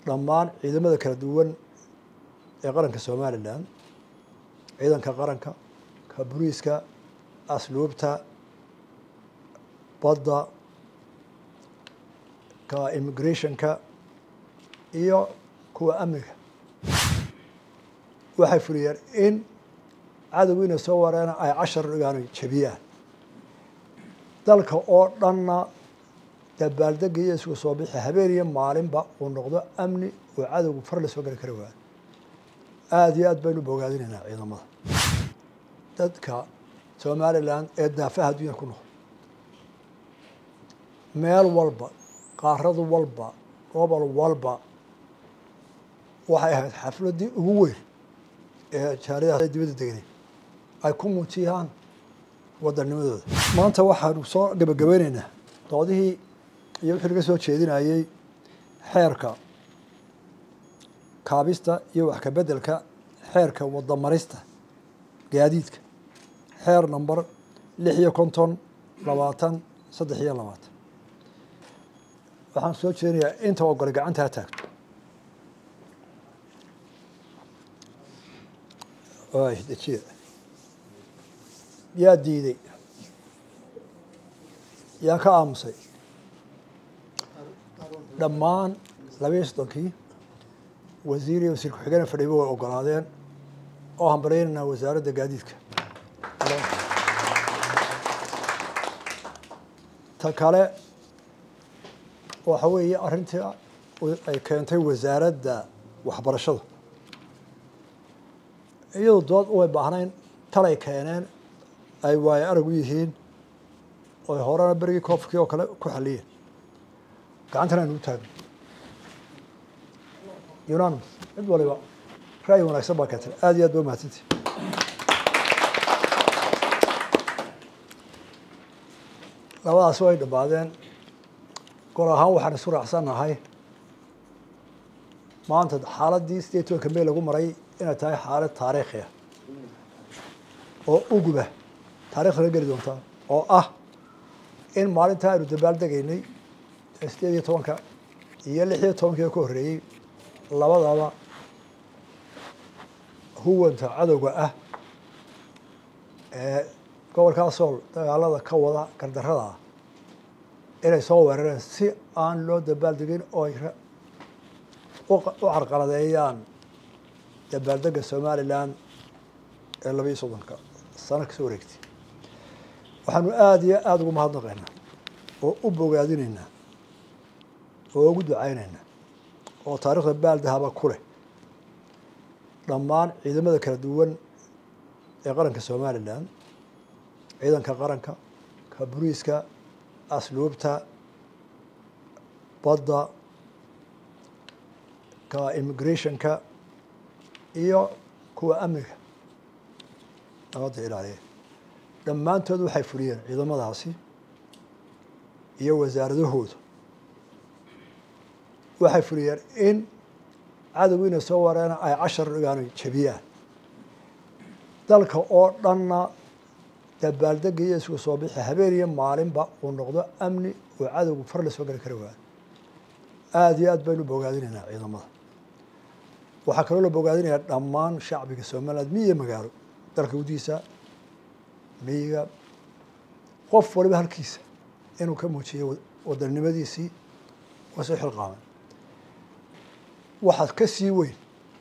dhammaan ciidamada kala duwan ee qaranka somalilan ciidanka qaranka ka boliiska asluubta badda ka immigrationka iyo kuwa amniga waxay fuliyeen in cadowgiina soo wareena ay cashar dhigaano jebiyaan dalka oo dhanna dabaaldega iyo isku soo bixi habeen iyo maalinba uu noqdo amni oo cadowgu far la soo geli kari waayo aada iyo aad baynu bogaadinaynaa ciidamada dadka somalilan ee daafaha adduunya ku noqol meel walba qaarad walba gobol walba waxay ahayd xafladdii ugu weyn ee jaaridaha dibadda degnay ay ku muujiyaan wadanimadooda maanta waxaanu soo gebagabeyneynaa doodihii iyo wixii laga soo jeedinayey xeerka kaabista iyo wax kabeddelka xeerka wadamarista gaadiidka xeer number lix iyo konton labaatan saddex iyo labaatan waxaan soo jeedinayaa inta ogole gacanta ha taagto y dejiya yaa diiday yaa ka aamusay dhammaan labaiyo soddonkii wasiir iyo wasiir ku-xigeen fadhiiba way ogolaadeen oo hambalyaynayna wasaaradda gaadiidka ta kale waxa weeye arrintii ay keentay wasaaradda waxbarashada iyadu dood way baahnayn talay keeneen ay waayo arag u yihiin oy horena berigii koofkii oo kale ku xaliyeen gacantana aynu u taagno unanimous mid waliba ra'yi wanaagsan baa keentay aada iyo aad ba umahadsanti labadaas way dhammaadeen gol ahaan waxaan isu raacsannahay maanta xaaladdii sideed tobanka mey lagu maray inay tahay xaalad taariikhiya oo uguba taarikhda geli doontaa oo ah in maalintaa aynu dabaaldegaynay sideed iyo tobanka iyo lix iyo tobankii ka horreeyey labadaba huwanta cadowga ah ee gobolkaa sool dagaalada ka wada gardarrada ah inay soo weerareen si aan loo dabaaldegin oo ay u carqaladeeyaan dabaaldega somalilan ee laba iyo soddonka sano kasoo wareegtay waxaanu aada iyo aada ugu mahadnaqaynaa oo u bogaadinaynaa oo ugu ducaynaynaa oo taarikhda baaldahaba ku leh dhammaan ciidamada kala duwan ee qaranka somalilan ciidanka qaranka ka boliiska asluubta badda ka immigrationka iyo kuwa amniga nabadda ilaaliya dhammaantood waxay fuliyeen ciidamadaasi iyo wasaaradahooda waxay fuliyeen in cadowgiina soo wareena ay cashar dhigaano jebiyaan dalka oo dhanna dabaaldega iyo isku soo bixi habeen iyo maalinba uu noqdo amni oo cadowgu far la soo geli kari waayo aada iyo aad baynu bogaadinaynaa ciidamada waxaa kaloo la bogaadinayaa dhammaan shacbiga somaliland miyi iyo magaalo dalka gudihiisa miyiga qof waliba halkiisa inuu ka muujiyo wadanimadiisii waa soo xilqaamay waxaad ka sii weyn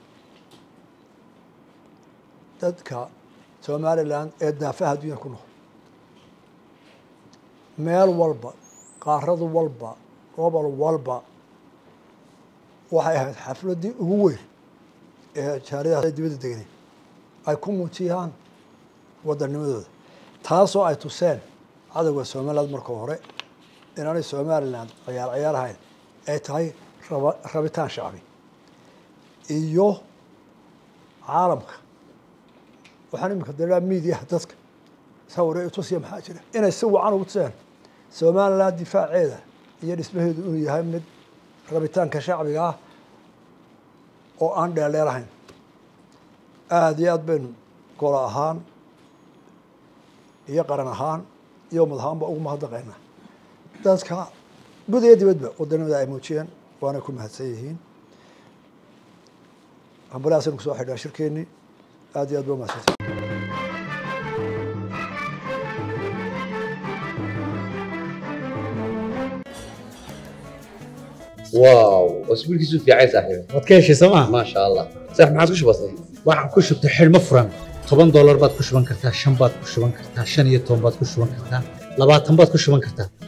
dadka somalilan ee daafaha adduunya ku noqol meel walba qaarad walba gobol walba waxay ahayd xafladdii ugu weyn ee jaaridaha dibadda degnay ay ku muujiyaan wadanimadooda taasoo ay tuseen cadowga somaliland marka hore inaanay somaliland ciyaar ciyaar ahayn ay tahay raba rabitaan shacbi iyo caalamka waxaan iminka daraa miidiyaha dadka sawire tusiya maxaa jira inay si wacan ugu tuseen somaliland difaaceeda iyo dhismaheedu inuu yahay mid rabitaanka shacbiga ah oo aan dheerdheer ahayn aada iyo aad baynu golo ahaan iyo qaran ahaan iyo ummad ahaanba ugu mahadnaqaynaa dadka gud iyo dibadba wadanimada ay muujiyeen waana ku mahadsan yihiin hambalahaasaynu kusoo xidhnaa shirkeennii aad iyo aad ba umahadsantay واو اسبوعك في عايز صاحبي waad ka heshay sooma ما شاء الله صح ما عاد وش بصير waxaan ku shubtay xidhmo furan toban doolar baad ku shuban kartaa shan baad ku shuban kartaa shan iyo toban baad ku shuban kartaa labaatan baad ku shuban kartaa